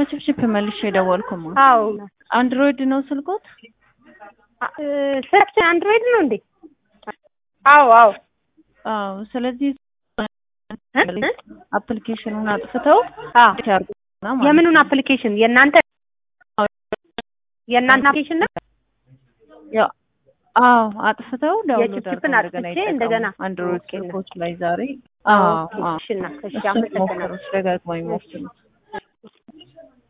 ከችፕችፕ መልሼ የደወልኩማ። አዎ አንድሮይድ ነው ስልኮት? ስልክ አንድሮይድ ነው እንዴ? አዎ አዎ አዎ። ስለዚህ እ? አፕሊኬሽኑን አጥፍተው አዎ ያርጉና ማለት ነው። የምኑን አፕሊኬሽን የእናንተ የእናንተ አፕሊኬሽን ነው? ያው አዎ አጥፍተው ዳውንሎድ የችፕችፕን አድርገው እንደገና አጥፍቼ ይጠቀሙ። እንደገና አንድሮይድ ኦኬ ነው። ስልኮች ላይ ዛሬ አዎ ኦኬ አዎ እሺ እና እሺ እሱን አመሰግናለሁ። ሞክሩት፣ ደጋግመው ይሞክሩት።